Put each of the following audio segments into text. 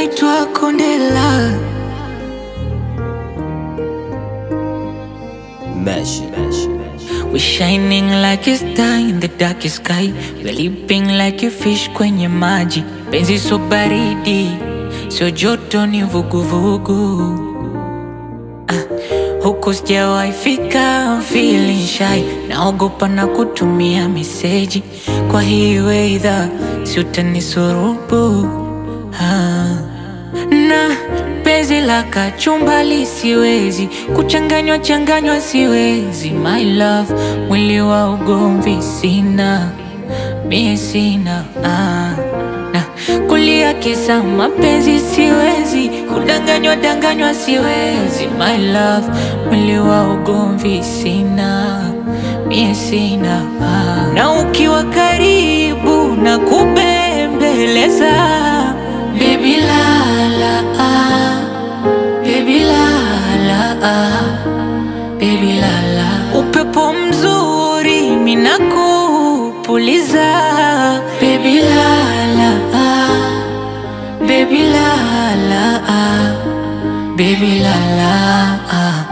naitwa Kondela. Mesh. We shining like a star in the darkest sky. We leaping like a fish kwenye maji. Penzi so baridi, sio joto ni vuguvugu. Ah, huku sijawahi fika, I'm feeling shy. Naogopa na kutumia meseji, kwa hiyo weidha si utanisurubu ah. na penzi la kachumbali siwezi kuchanganywa changanywa siwezi my love mwili wa ugomvi sina mie sina ah. na kulia kisa mapenzi siwezi kudanganywa danganywa siwezi my love mwili wa ugomvi sina mie sina ah. na ukiwa karibu na kubembeleza Baby la la ah, baby la la ah, baby la la. Upepo mzuri mina kupuliza. Baby la la ah, baby la la ah, baby la la ah.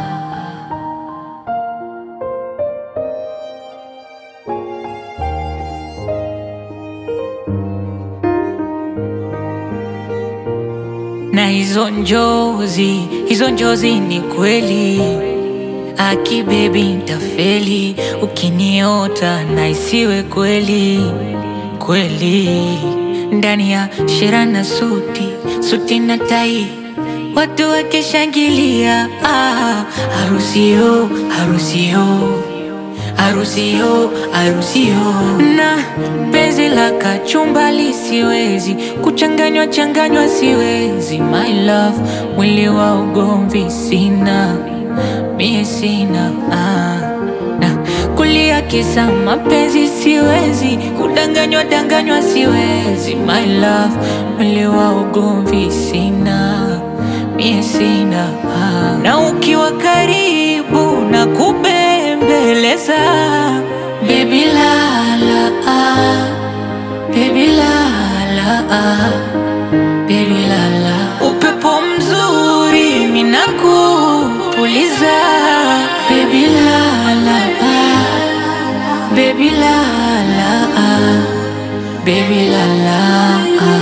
na hizo njozi, hizo njozi ni kweli. Aki baby ntafeli ukiniota na isiwe kweli kweli. Ndani ya shera na suti, suti na tai, watu wakishangilia. Ah, harusio harusio harusio harusio na penzi la kachumbali siwezi kuchanganywa changanywa siwezi my love mwili wa ugomvi sina mie sina ah. na kulia kisa mapenzi siwezi kudanganywa danganywa siwezi my love mwili wa ugomvi sina mie sina ah. na ukiwa karibu na kubembeleza baby la la ah, baby la la ah, baby la la upepo mzuri mina kupuliza baby la la ah, baby la la ah, baby la la ah.